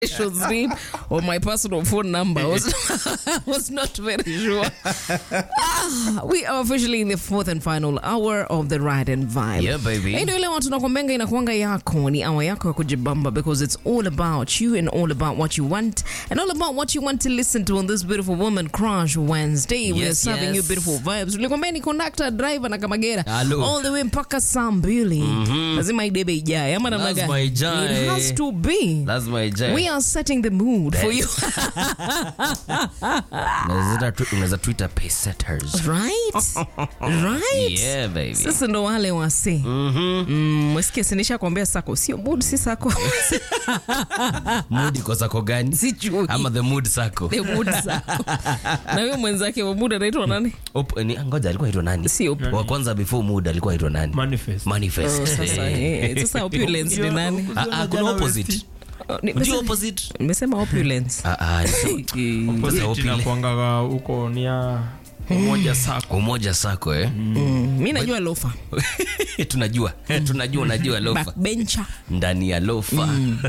should sleep or my personal phone number. I was, was not very sure. Ah, we are officially in the fourth and final hour of the ride and vibe. Yeah, baby. Na ndio ile watu nakwambenga inakuanga yako ni awa yako ya kujibamba because it's all about you and all about what you want and all about what you want to listen to on this beautiful woman crush Wednesday. we are Yes, serving yes. you beautiful vibes. Ulikwambia ni conductor, driver na kamagera Hello. all the way mpaka saa mbili. Lazima idebe ijae ama namna Lazima gani? ijae. It has to be. lazima ijae. We are setting the mood for you. Unaweza tu- unaweza tuita pacesetters. right? Right? Yeah, baby. Sasa ndo wale wase mm, mwesikia sinisha kuambia sako sio mood si sako Mood iko sako gani? Sijui. Ama the mood sako. The mood sako na huyo mwenzake wa mood anaitwa nani Op- ni- ngoja alikuwa aitwa nani? Si op- Wa kwanza before mood alikuwa aitwa nani? Manifest. Manifest. sasa eh, sasa opulence ni nani Ah, ah, kuna opposite. Oh, ni- Unajua nimesema- opposite? nimesema opulence Ah, ah, ni- Eh, Opposite opile. inakuangaga huko ni ya umoja sako umoja sako eh? mm, mi najua lofa tunajua tunajua unajua lofa backbencher ndani ya lofa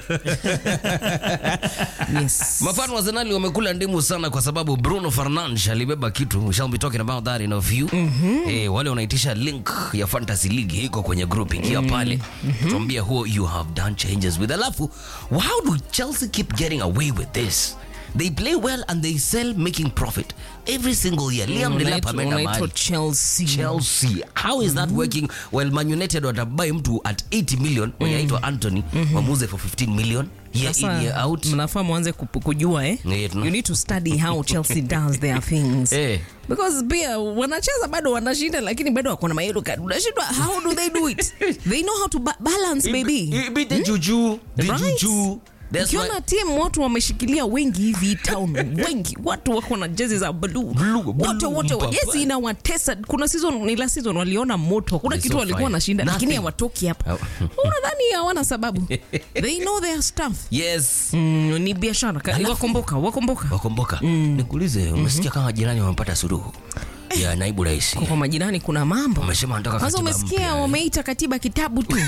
yes mafano wa Arsenali wamekula ndimu sana kwa sababu Bruno Fernandes alibeba kitu we shall be talking about that in a few eh, wale wanaitisha link ya fantasy league iko kwenye group ingia pale tuambia huo you have done changes with alafu how do Chelsea keep getting away with this they play well and they sell making profit every single year Liam Delap Unaitwa- ameenda unaitwa mahali chelsea chelsea how is that working well man united watabai mtu at 80 million mwenye aitwa anthony wamuuze for 15 million year in year sasa out mnafaa mwanze kup- kujua eh? Yeah, tuna- you need to study how chelsea does their things Eh. because pia wanacheza bado wanashinda lakini bado wako na mayelo card unashindwa how do they do it they know how to ba balance baby I- i- the juju the Right. juju That's ukiona why- timu watu wameshikilia wengi hivi town wengi watu wako na jezi za blue Blue, wote blue, wote mpapa. jezi inawatesa kuna season ni last season waliona moto kuna They're kitu so walikuwa fine. wanashinda lakini Nothing. hawatoki hapa Oh. unadhani hawana sababu they know their stuff yes mm, ni biashara Ka- wakomboka wakomboka wakomboka nikuulize umesikia kama jirani wamepata suluhu ya naibu rais kwa majirani kuna mambo wamesema wanataka kwanza katiba umesikia mpya. wameita katiba kitabu tu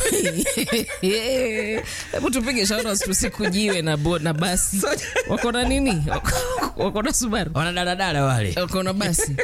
hebu tupige shauri tusikujiwe na, bo- na basi wako na nini wako na subaru wanadadadada wale wako na basi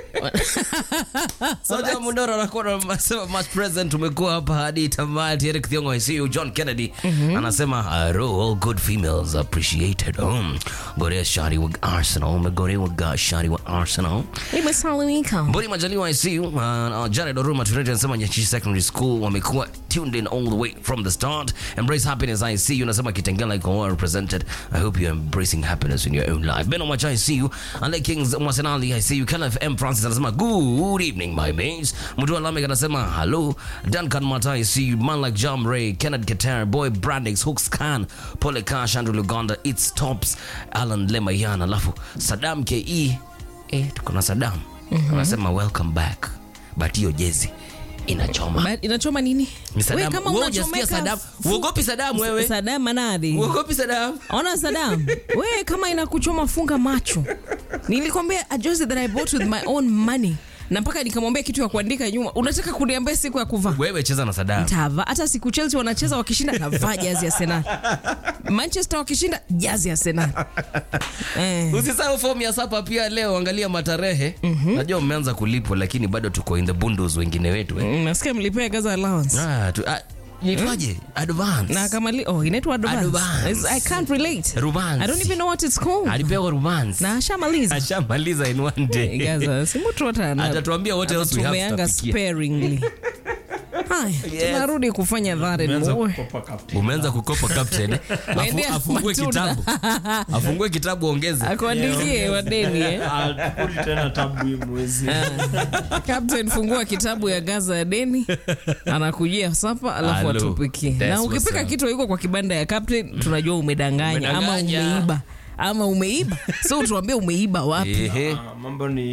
Soja Mundoro anakuwa anasema much present umekuwa hapa hadi tamati Eric Thiongo I see you John Kennedy anasema "Aro, all good females appreciated um, Gorea shari wa Arsenal Gorea wa shari wa Arsenal imesalimika Mboni Majaliwa I see you uh, uh, Jared Oruma Tunete anasema Nyachichi Secondary School wamekuwa tuned in all the way from the start Embrace happiness I see you nasema Kitengela iko well represented I hope you're embracing happiness in your own life Beno Macha I see you Ale Kings Mwasenali I see you Kenneth M Francis anasema good evening my mates Mtu Lamek anasema hello Duncan Mata I see you Man like Jam Ray Kenneth Keter Boy Brandix Hooks Khan Pole Kash Andrew Luganda It Stops Alan Lemayan alafu Saddam KE eh, tuko na Saddam anasema welcome back but hiyo jezi inachoma Ba- inachoma nini Ni Saddam. We, kama Wewe hujasikia unachomeka Saddam fu- uogopi Saddam wewe Saddam manadhi uogopi Saddam ona Saddam we kama inakuchoma funga macho nilikwambia a jersey that I bought with my own money na mpaka nikamwambia kitu ya kuandika nyuma unataka kuniambia siku ya kuvaa wewe cheza na Saddam tava hata siku Chelsea wanacheza wakishinda navaa jazi ya Arsenal Manchester wakishinda jazi ya Arsenal eh. usisahau fomu ya sapa pia leo angalia matarehe najua mmeanza kulipwa lakini bado tuko in the bundles wengine wetu eh. Mm, nasikia mlipea gaza allowance ah, tu, ah, itwaje advance na kama li, oh inaitwa advance. Advance. I can't relate Rubansi. I don't even know what it's called alipewa romance na ashamaliza ashamaliza in one day gaza si mtu wote ana- atatuambia what else we have tumeanga tutafikia. sparingly haya Yes. tunarudi kufanya that and Umeanza more kukopa captain. umeanza kukopa captain eh? Afu- Waendea afungue matunda. kitabu afungue kitabu ongeze akuandikie wadeni eh? Ah, tukuli tena tabu hii mwezi Captain fungua kitabu ya gaza ya deni anakujia sapa alafu Hello. atupikie That's na what's ukipika up. kitu iko kwa kibanda ya captain tunajua umedanganya ama Umedanganya. umeiba ama umeiba so tuambie umeiba wapi Ehe. Ah, mambo ni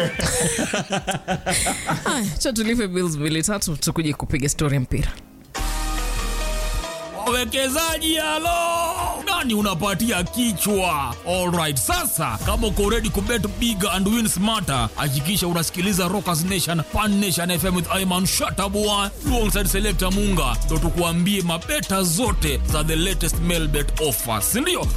haya cha tulipe bills mbili tatu tukuje kupiga story ya mpira wawekezaji halo nani unapatia kichwa alright sasa kama uko ready kubet big and win smarter hakikisha unasikiliza rockers nation pan nation fm with iman shatabua alongside selector munga ndo tukuambie mabeta zote za the latest mailbet offers sindio